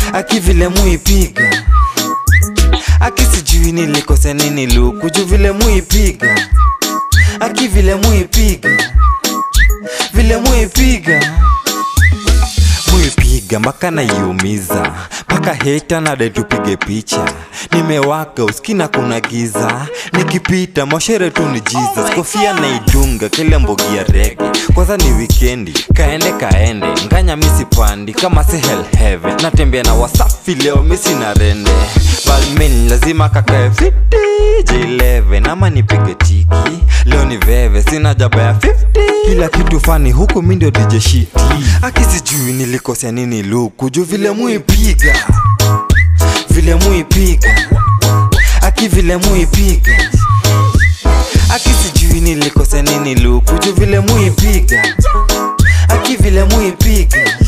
aki vile muipiga aki sijui nilikosea nini luku juu vile muipiga aki vile muipiga vile muipiga muipiga mpaka naiumiza mpaka heta nade tupige picha nimewaka uskina kuna giza nikipita moshere tu ni jesus kofia naidunga kile mbogi ya rege kwanza ni wikendi kaende kaende nganya misipandi kama si hell heaven natembea na wasafi leo misi na rende balmin lazima kakae fiti j11 ama nipige tiki leo ni veve sina jaba ya 50 kila kitu fani huku mi ndio dj shiti akisijui nilikosea nini luku juu vile muipiga vile muipiga aki vile muipiga aki sijui nilikosea nini luku juu vile muipiga aki vile muipiga